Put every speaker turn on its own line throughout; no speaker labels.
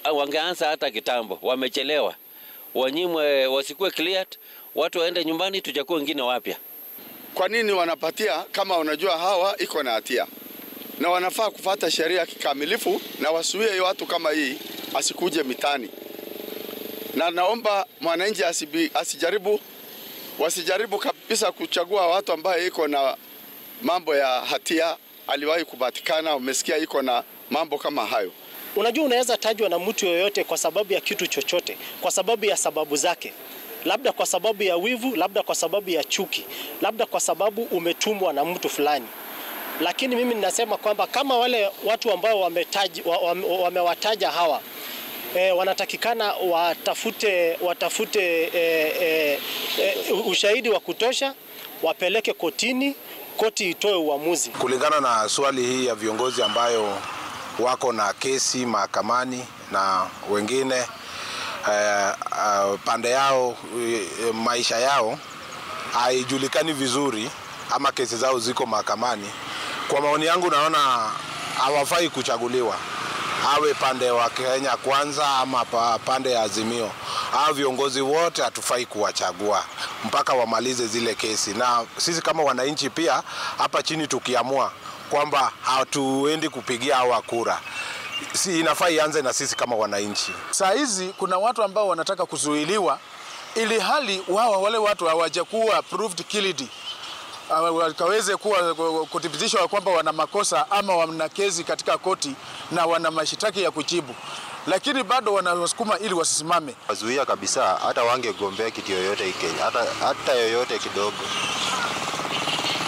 wangeanza hata kitambo, wamechelewa. Wanyimwe, wasikuwe cleared, watu waende nyumbani, tuchakue wengine wapya.
Kwa nini wanapatia kama wanajua hawa iko na hatia, na wanafaa kufata sheria kikamilifu na wasuie watu kama hii asikuje mitani. Na naomba mwananchi asibi, asijaribu wasijaribu kabisa kuchagua watu ambaye iko na mambo ya hatia, aliwahi kupatikana, umesikia iko na mambo kama hayo.
Unajua, unaweza tajwa na mtu yoyote kwa sababu ya kitu chochote, kwa sababu ya sababu zake, labda kwa sababu ya wivu, labda kwa sababu ya chuki, labda kwa sababu umetumwa na mtu fulani. Lakini mimi ninasema kwamba kama wale watu ambao wametaji, wamewataja hawa e, wanatakikana watafute, watafute e, e, e, ushahidi wa kutosha, wapeleke kotini, koti itoe uamuzi
kulingana na swali hii ya viongozi ambayo wako na kesi mahakamani na wengine eh, uh, pande yao eh, maisha yao haijulikani vizuri ama kesi zao ziko mahakamani. Kwa maoni yangu, naona hawafai kuchaguliwa, awe pande wa Kenya Kwanza ama pande ya Azimio. Hao viongozi wote hatufai kuwachagua mpaka wamalize zile kesi, na sisi kama wananchi pia hapa chini tukiamua kwamba hatuendi kupigia hawa kura, si inafaa ianze na sisi kama wananchi.
Saa hizi kuna watu ambao wanataka kuzuiliwa, ili hali wao wale watu hawajakuwa proved guilty, wakaweze kuwa kuthibitishwa kwamba wana makosa ama wana kesi katika koti na wana mashitaki ya kujibu, lakini bado wanawasukuma ili wasisimame.
Wazuia kabisa, hata wangegombea kitu yoyote Kenya, hata, hata yoyote kidogo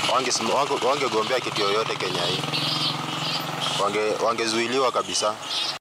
wangegombea wange kitu yoyote Kenya hii, wangezuiliwa wange kabisa.